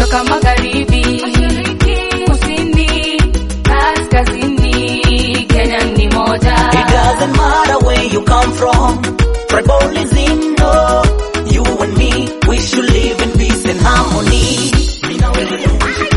toka magharibi, kusini, kaskazini, Kenya ni moja. It doesn't matter where you come from. Tribalism, no. You and me, we should live in peace and harmony.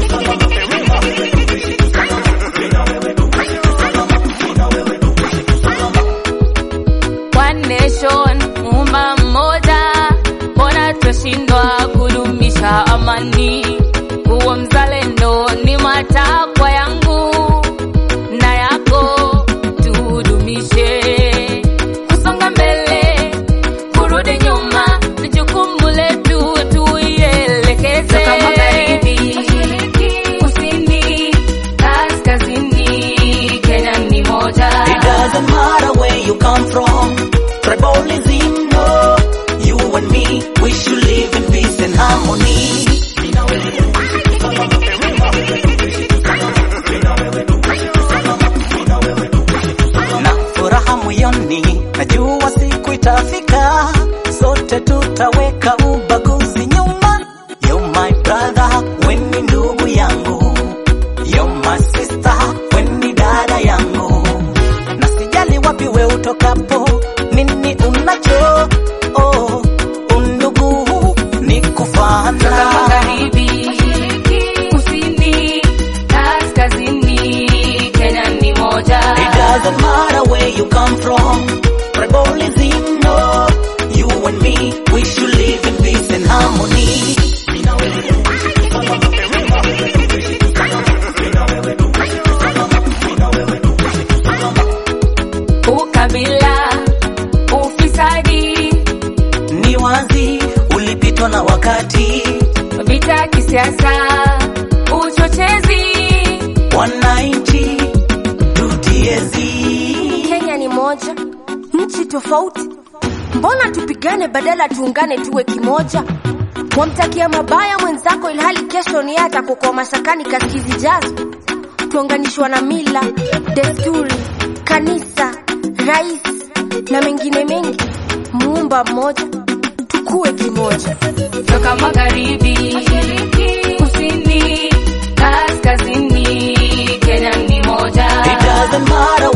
One nation, umma mmoja, mbona twashindwa kudumisha amani? Kuwa mzalendo ni matakwa yangu na yako, tudumishe kusonga mbele, kurudi nyuma ni jukumu letu, tuielekeze. Toka magharibi, kusini, kaskazini, Kenya ni moja. It doesn't matter where you come from. Tribalism, no. You and me, we should live in peace and harmony. Na furaha moyoni, najua siku itafika, sote tutaweka ubaguzi nyuma. You're my brother, we ni ndugu yangu. You're my sister, we ni dada yangu. Na sijali wapi we utokapo, nini unacho, oh, undugu ni Toka kufana. magharibi, kusini, kaskazini, Kenya ni moja. It doesn't matter where you come from. Tribalism, no. You and me, we should live in peace and harmony. Ukabila, ufisadi, Ni wazi ulipitwa na wakati, vita kisiasa, uchochezi. wananchi tutiezi. Kenya ni moja, nchi tofauti. Mbona tupigane badala tuungane tuwe kimoja? Wamtakia mabaya mwenzako ilhali kesho ni yeye atakukoa mashakani kazi zijazo. Tuunganishwa na mila, desturi, kanisa, rais na mengine mengi. Muumba mmoja, tukue kimoja. Toka magharibi, kusini, kaskazini, Kenya ni moja. It doesn't matter